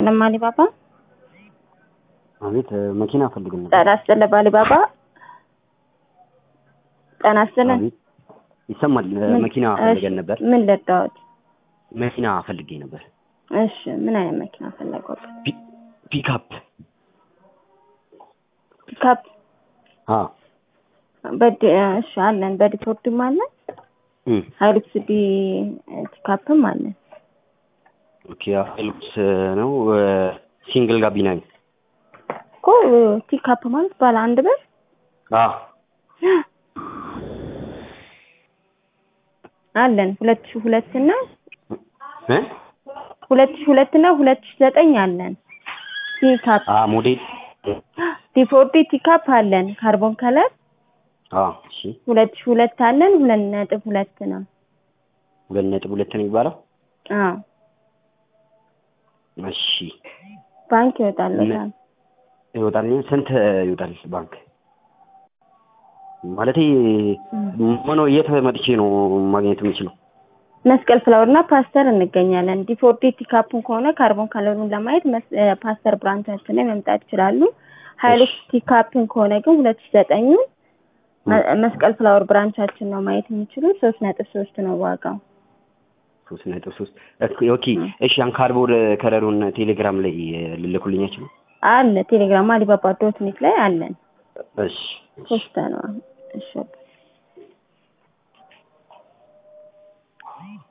ሰላም አሊባባ አቤት መኪና ፈልግ ነበር። ጤና ይስጥልኝ አሊባባ ጤና ይስጥልኝ አቤት ይሰማል። መኪና ፈልገን ነበር። ምን ልርዳዎት? መኪና ፈልጌ ነበር። እሺ ምን አይነት መኪና ፈለጉት? ፒ- ፒክአፕ ፒካፕ አ በዲ እሺ አለን በዲፎርድም አለን እም ሃይሉክስ ዲ ፒካፕም አለን ኦኬ ሀይሉክስ ነው ሲንግል ጋቢና ነው። እኮ ፒካፕ ማለት ባለ አንድ በር አ አለን ሁለት ሺህ ሁለት እና እ ሁለት ሺህ ሁለት እና ሁለት ሺህ ዘጠኝ አለን ፒካፕ አ ሞዴል ዲፎርዲ ፒካፕ አለን ካርቦን ከለር አ እሺ ሁለት ሺህ ሁለት አለን ሁለት ነጥብ ሁለት ነው ሁለት ነጥብ ሁለት ነው የሚባለው። አዎ እሺ ባንክ ይወጣለታል ይወጣል። ስንት ይወጣል ባንክ? ማለቴ ምን የት መጥቼ ነው ማግኘት የምችለው? መስቀል ፍላወር እና ፓስተር እንገኛለን። ዲፎርዲ ፒካፑን ከሆነ ካርቦን ከለሩን ለማየት መስ- እ፣ ፓስተር ብራንቻችን ላይ መምጣት ይችላሉ። ሀይሉክስ ፒካፕን ከሆነ ግን ሁለት ሺህ ዘጠኙ መ- መስቀል ፍላወር ብራንቻችን ነው ማየት የሚችሉ ሶስት ነጥብ ሶስት ነው ዋጋው። ሶስት ነጥብ ሶስት ኦኬ። እሺ ያን ካርቦን ከለሩን ቴሌግራም ላይ ልልኩልኝ አይችልም? አለ ቴሌግራም አሊባባ ዶት ኔት ላይ አለን። እሺ ሶስት ነው። እሺ